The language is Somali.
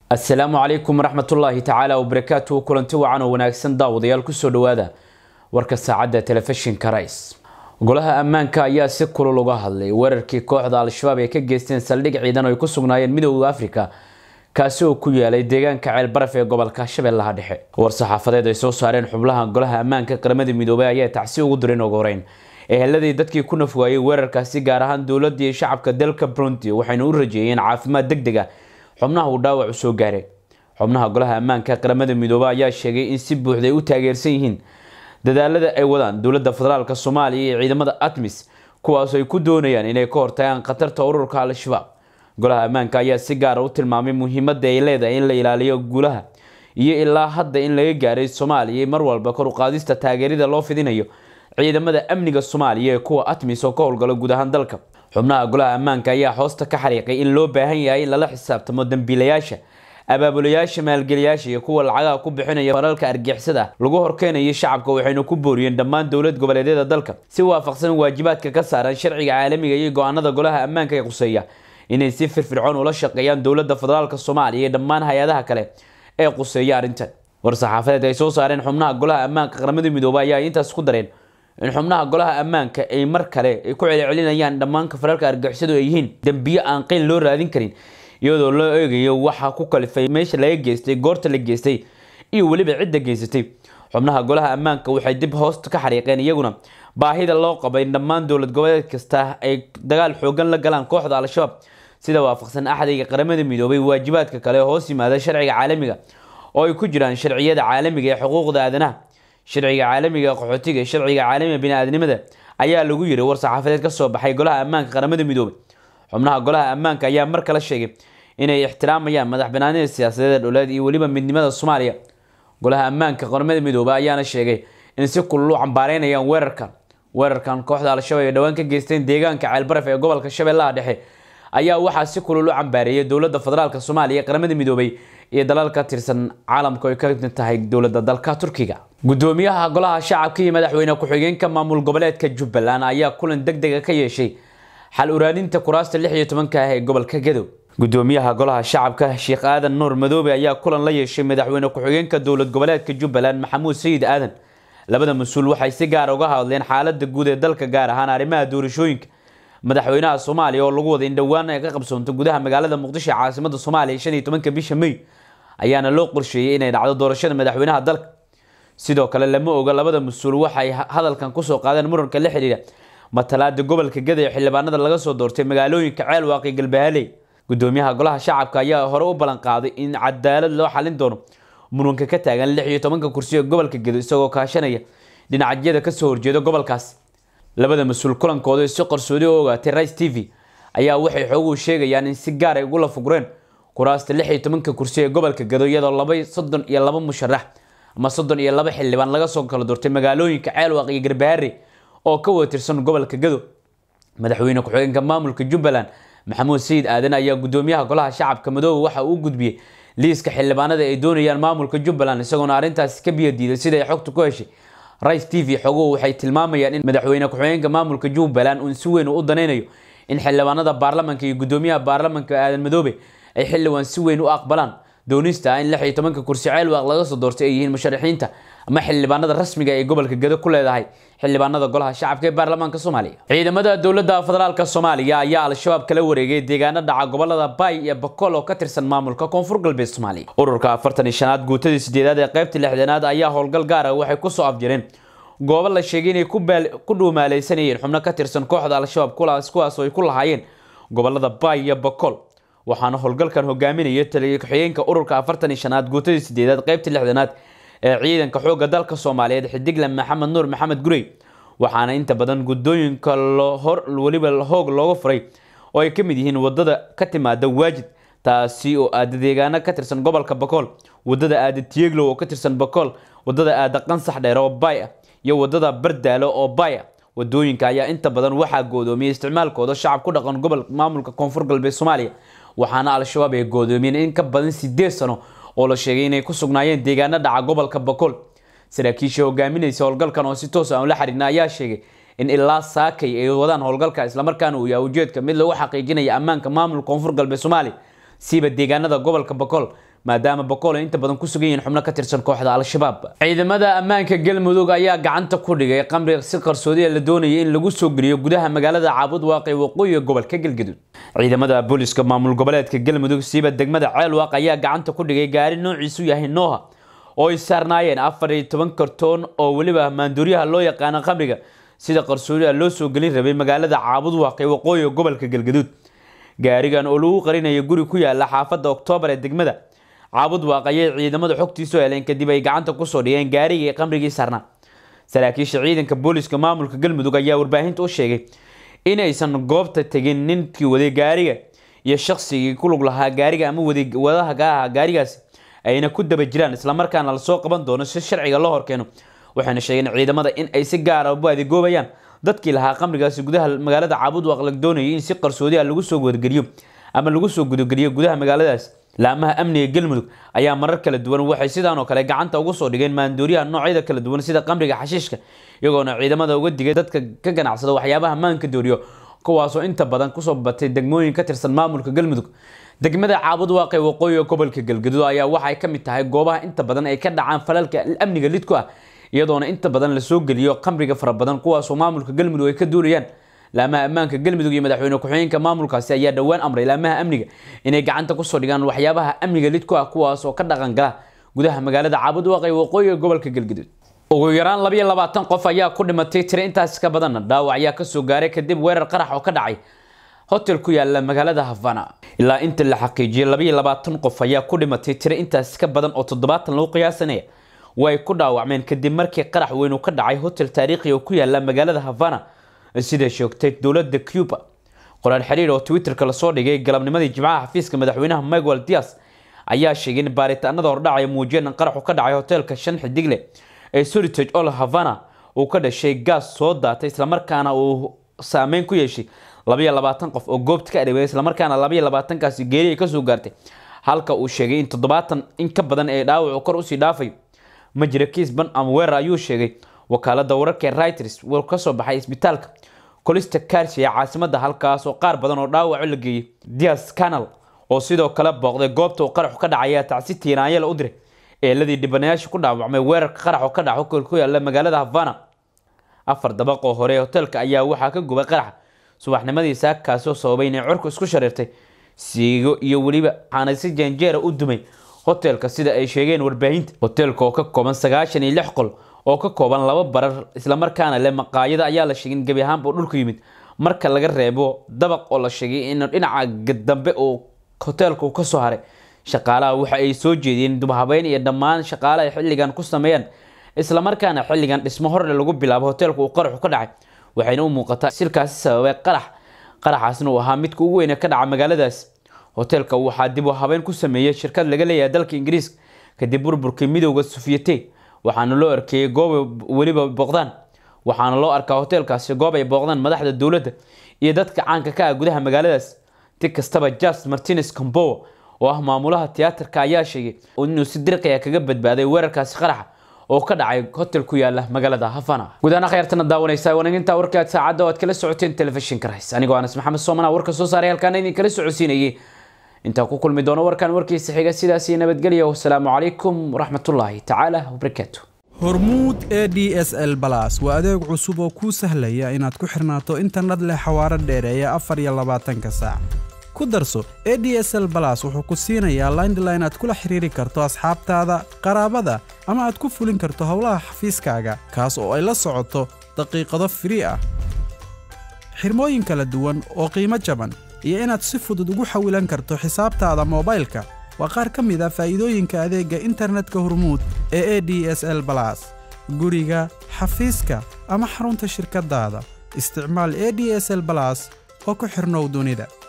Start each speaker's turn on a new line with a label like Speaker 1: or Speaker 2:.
Speaker 1: asalaamu calaykum waraxmatullaahi tacaala wabarakaatuhu kulanti wacan oo wanaagsan daawadayaal kusoo dhawaada warka saacadda telefishinka rais golaha ammaanka ayaa si kulul uga hadlay weerarkii kooxda al-shabaab ay ka geysteen saldhig ciidan oo ay ku sugnaayeen midooda afrika kaasi oo ku yaalay deegaanka ceelbaraf ee gobolka shabeellaha dhexe war-saxaafadeed ay soo saareen xubnaha golaha ammaanka qaramada midoobay ayaa tacsi ugu direen ugu horeyn eheladii dadkii ku nafwaayey weerarkaasi gaar ahaan dowladda iyo shacabka dalka burundi waxayna u rajeeyeen caafimaad deg deg ah xubnaha uu dhaawacu soo gaaray xubnaha golaha ammaanka qaramada midoobey ayaa sheegay in si buuxda ay u taageersan yihiin dadaalada ay wadaan dowladda federaalk soomaaliya iyo ciidamada atmis kuwaas ay ku doonayaan inay ka hortagaan khatarta ururka al-shabaab golaha ammaanka ayaa si gaara u tilmaamay muhiimada ay leedahay in la ilaaliyo guulaha iyo ilaa hadda in laga gaaray soomaaliya mar walba kor uqaadista taageerida loo fidinayo ciidamada amniga soomaaliya ee kuwa atmis oo ka howlgala guud ahaan dalka xubnaha golaha ammaanka ayaa hoosta ka xariiqay in loo baahan yahay in lala xisaabtamo dambiilayaasha abaabulayaasha maalgeliyaasha iyo kuwa lacagaha ku bixinaya falalka argixisada lagu horkeenayo shacabka waxayna ku booriyeen dhammaan dowlad goboleedyada dalka si waafaqsan waajibaadka ka saaran sharciga caalamiga iyo go-aanada golaha ammaanka ee quseeya inay si firfircoon ula shaqeeyaan dowladda federaalk soomaaliya iyo dhammaan hay-adaha kale ee quseeya arrintan war-saxaafadeed ay soo saareen xubnaha golaha ammaanka qaramada midoobay ayaa intaas ku dareen in xubnaha golaha ammaanka ay mar kale ay ku celcelinayaan dhammaanka falalka argixisadu ay yihiin dembiyo aan qeyn loo raadin karin iyadoo loo eegayo waxa ku kalifay meesha laga geystay goorta la geystay iyo weliba cidda geysatay xubnaha golaha ammaanka waxay dib hoosta ka xariiqeen iyaguna baahida loo qaba in dhammaan dowlad goboleed kasta ay dagaal xoogan la galaan kooxda al-shabaab sida waafaqsan axdiga qaramada midoobay waajibaadka kale hoos yimaada sharciga caalamiga oo ay ku jiraan sharciyada caalamiga ee xuquuqda aadanaha sharciga caalamiga qaxootiga sharciga caalamiga bini-aadnimada ayaa lagu yiri war-saxaafadeed kasoo baxay golaha ammaanka qaramada midoobay xubnaha golaha ammaanka ayaa mar kale sheegay inay ixtiraamayaan madax banaanida siyaasadeed ee dholeed iyo weliba midnimada soomaaliya golaha ammaanka qaramada midoobay ayaana sheegay in si kulul u cambaareynayaan weerarkan weerarkan kooxda al-shabaab ay dhowaan ka geysteen deegaanka ceelbaraf ee gobolka shabeellaha dhexe ayaa waxaa si kulul u cambaareeyay dowladda federaalk soomaaliya qaramada midoobay iyo dalal ka tirsan caalamka ay ka mid tahay dowladda dalka turkiga gudoomiyaha golaha shacabka iyo madaxweyne ku-xigeenka maamul goboleedka jubbaland ayaa kulan deg dega ka yeeshay xal uraadinta kuraasta lix iyo tobanka ah ee gobolka gadow gudoomiyaha golaha shacabka sheekh aadan nuur madoobe ayaa kulan la yeeshay madaxweyne ku-xigeenka dowlad goboleedka jubbaland maxamuud sayid aadan labada mas-uul waxay si gaara uga hadleen xaalada guud ee dalka gaar ahaan arrimaha doorashooyinka madaxweynaha soomaaliya oo lagu wada in dhowaan ay ka qabsoonto gudaha magaalada muqdisho caasimada soomaaliya shan iyo tobanka bisha may ayaana loo qorsheeyey inay dhacdo doorashada madaxweynaha dalka sidoo kale lama oga labada mas-uul waxay hadalkan kusoo qaadeen muranka la xidhiidha matalaada gobolka gada ee xildhibaanada laga soo doortay magaalooyinka ceelwaaq iyo galbahaley gudoomiyaha golaha shacabka ayaa hore u ballan qaaday in cadaalad loo xalin doono muranka ka taagan lix iyo tobanka kursi ee gobolka gado isagoo kaashanaya dhinacyada kasoo horjeeda gobolkaas labada mas-uul kulankooda si qarsoodi u ogaatay rice t v ayaa waxay xooguhu sheegayaan in si gaar ay ugula fugureen kuraasta lix iyo tobanka kursi ee gobolka gado iyadoo laba soddon iyo laba musharax ama soddon iyo laba xildhibaan laga soo kala doortay magaalooyinka ceelwaaq iyo garbaharey oo ka wada tirsan gobolka gado madaxweyne ku-xigeenka maamulka jubbaland maxamuud sayid aadan ayaa gudoomiyaha golaha shacabka madoobe waxa uu gudbiyey liiska xildhibaanada ay doonayaan maamulka jubbaland isagoona arrintaasi ka biyo diiday sida ay xogta ku heshay rice t v xoguhu waxay tilmaamayaan in madaxweyne ku-xigeenka maamulka jubbaland uu si weyn u danaynayo in xildhibaanada baarlamanka iyo gudoomiyaha baarlamanka aadan madoobe ay xildhibaan si weyn u aqbalaan doonista in lix iyo tobanka kursi ceelwaaq laga soo doortay ay yihiin musharaxiinta ama xildhibaanada rasmiga ee gobolka gado ku leedahay xildhibaanada golaha shacabka ee baarlamaanka soomaaliya ciidamada dowladda federaalk soomaaliya ayaa al-shabaab kala wareegay deegaano dhaca gobolada bay iyo bakool oo ka tirsan maamulka koonfur galbeed soomaaliya ururka afartan iyo shanaad guutadii sideedaad ee qaybta lixdanaad ayaa howlgal gaara waxay kusoo afjareen goobo la sheegay inay ku dhuumaaleysanayeen xubno ka tirsan kooxda al-shabaab kuwaas kuwaasoo ay ku lahaayeen gobolada bay iyo bakool waxaana howlgalkan hogaaminaya taliya ku-xigeenka ururka afartan iyo shanaad guutadii sideedaad qaybta lixdanaad ee ciidanka xoogga dalka soomaaliyeed xidigle maxamed nuur maxamed gurey waxaana inta badan guddooyinka hor weliba hoog looga furay oo ay ka mid yihiin wadada ka timaada waajid taasi oo aada deegaano ka tirsan gobolka bakool wadada aada tieglow oo ka tirsan bakool wadada aada qansax dheer oo bay ah iyo wadada bardaalo oo bay ah wadooyinka ayaa inta badan waxaa goodoomiyay isticmaalkooda shacab ku dhaqan gobol maamulka koonfur galbeed soomaaliya waxaana al-shabaab ay goodoomiyeen in ka badan sideed sano oo la sheegay inay ku sugnaayeen deegaano dhaca gobolka bakool saraakiisha hogaaminaysa howlgalkan oo si toos aan la xiriirna ayaa sheegay in ilaa saakay ay wadaan howlgalka islamarkaana uu yahay ujeedka mid lagu xaqiijinaya ammaanka maamulka koonfur galbeed soomaaliya siiba deegaanada gobolka bakool maadaama boqol ay inta badan ku sugan yihiin xubno ka tirsan kooxda al-shabaab ciidamada ammaanka galmudug ayaa gacanta ku dhigay qamriga si qarsoodi la doonayay in lagu soo geliyo gudaha magaalada caabud waaqi waqooyiga gobolka galgaduud ciidamada booliska maamul goboleedka galmudug siiba degmada ceelwaaq ayaa gacanta ku dhigay gaari noociisu yahay nooha oo ay saarnaayeen afar iyo toban kartoon oo weliba maanduuryaha loo yaqaano qamriga sida qarsoodiha loo soo gelin rabay magaalada caabud waaqi waqooyiga gobolka galgaduud gaarigan oo lagu qarinayo guri ku yaala xaafadda oktoobar ee degmada caabud waaq ayay ciidamada xogtiisu heleen kadib ay gacanta kusoo dhigeen gaarigii qamrigii saarnaa saraakiisha ciidanka booliska maamulka galmudug ayaa warbaahinta u sheegay inaysan goobta tegin ninkii waday gaariga iyo shaqsigii ku lug lahaa gaariga ama wadaha ka ahaa gaarigaasi ayna ku daba jiraan islamarkaana lasoo qaban doono si sharciga loo horkeeno waxayna sheegeen ciidamada in ay si gaara u adigoobayaan dadkii lahaa qamrigaasi gudaha magaalada caabud waaq la doonayay in si qarsoodiha lagu soo wargeliyo ama lagu soo gudageliyo gudaha magaaladaas laamaha amniga galmudug ayaa marar kala duwan waxay sidaan oo kale gacanta ugu soo dhigeen maandooriyaha noocyada kala duwan sida qamriga xashiishka iyagoona ciidamada uga digay dadka ka ganacsada waxyaabaha maanka dooriyo kuwaasoo inta badan kusoo batay degmooyin ka tirsan maamulka galmudug degmada caabud waaqe waqooyiga gobolka galgaduud ayaa waxay ka mid tahay goobaha inta badan ay ka dhacaan falalka amniga lid ku ah iyadoona inta badan lasoo geliyo qamriga fara badan kuwaasoo maamulka galmudug ay ka duulayaan laamaha ammaanka galmudug iyo madaxweyne ku-xigeenka maamulkaasi ayaa dhowaan amray laamaha amniga inay gacanta kusoo dhigaan waxyaabaha amniga lid ku ah kuwaas oo ka dhaqan gala gudaha magaalada caabud waaqe waqooyiga gobolka galgaduud ugu yaraan labayo labaatan qof ayaa ku dhimatay tiri intaas ka badanna dhaawac ayaa kasoo gaaray kadib weerar qarax oo ka dhacay hotel ku yaala magaalada havana ilaa inta la xaqiijiyay labayo labaatan qof ayaa ku dhimatay tiri intaas ka badan oo toddobaatan lagu qiyaasanaya way ku dhaawacmeen kadib markii qarax weyn uu ka dhacay hotel taariikhi oo ku yaala magaalada havana sida sheegtay dowladda cuba qoraal xiriir oo twitterka lasoo dhigay galabnimadii jimcaha xafiiska madaxweynaha miguel dias ayaa sheegay in baaritaanada hordhacaya muujiyeen in qaraxu ka dhacay hoteelka shan xidigle ee soritage ol havana uu ka dhashay gaas soo daatay islamarkaana uu saameyn ku yeeshay labayo labaatan qof oo goobta ka adhawey islamarkaana labayo labaatankaasi geeri ay kasoo gaartay halka uu sheegay in toddobaatan in ka badan ee dhaawacu kor usii dhaafayo ma jira kiis ban ama weerar ayuu sheegay wakaalada wararka ee reuters wuu kasoo baxay isbitaalka colista karsi ee caasimada halkaas oo qaar badan oo dhaawaco la geeyey dias canal oo sidoo kale booqday goobta uu qaraxu ka dhacaya tacsi tiiraanyala u diray eeladii dhibanayaasha ku dhaawacmay weerarka qarax oo ka dhaco kol ku yaala magaalada havana afar dabaq oo hore hoteelka ayaa waxaa ka gubay qaraxa subaxnimadii saakaasoo sababay inay curku isku shareertay siigo iyo weliba waxaana si janjeera u dumay hoteelka sida ay sheegeen warbaahinta hoteelka oo ka kooban sagaashan iyo lix qol oo ka kooban laba barar islamarkaana leh maqaayada ayaa la sheegay in gebi ahaanba uu dhulku yimid marka laga reebo dabaq oo la sheegay in dhinaca dambe uu hoteelka uu kasoo haray shaqaalaha waxa ay soo jeediyeen dubhabeyn iyo dhammaan shaqaalaha ay xilligan ku sameeyaan islamarkaana xilligan dhismo horle lagu bilaabo hoteelka uu qaraxu ka dhacay waxayna u muuqataa silkaasi sababay qarax qaraxaasna uu ahaa midka ugu weyne ka dhaca magaaladaas hoteelka waxaa dib u habeyn ku sameeyey shirkad laga leeyahay dalka ingiriiska kadib burburkii midowda sufiyete waxaana loo arkeeyey goob weliba booqdaan waxaana loo arkaa hoteelkaasi goob ay booqdaan madaxda dowladda iyo dadka caanka ka ah gudaha magaaladaas ti kastaba jas martinez combowa oo ah maamulaha tiyaatarka ayaa sheegay inuu si dirqiya kaga badbaaday weerarkaasi qaraxa oo ka dhacay hotel ku yaala magaalada havana gudahaan akhyaartana daawanaysa wanaginta warkaad saacadda oo aad kala socoteen telefishinka rays anigoo anas maxamed soomana warka soo saaray halkaana idin kala socodsiinayay intaan ku kulmi doono warkan warkiisa xiga sidaasi nabadgelya wasalaamu calaykum waraxmatullaahi tacaala wabarakaatu
Speaker 2: hormuud e d s l balas waa adeeg cusub oo kuu sahlaya inaad ku xirnaato internet leh xawaaro dheereeya afar iyo labaatanka saac ku darso e d s l balas wuxuu ku siinayaa laindline aad kula xiriiri karto asxaabtaada qaraabada ama aad ku fulin karto howlaha xafiiskaaga kaas oo ay la socoto daqiiqado firii ah xirmooyin kala duwan oo qiimo jaban iyo inaad si fudud ugu xawilan karto xisaabtaada moobaylka waa qaar ka mid a faa'iidooyinka adeegga internetka hormuud ee e d s l balas guriga xafiiska ama xarunta shirkaddaada isticmaal e d s l balas oo ku xidhnow dunida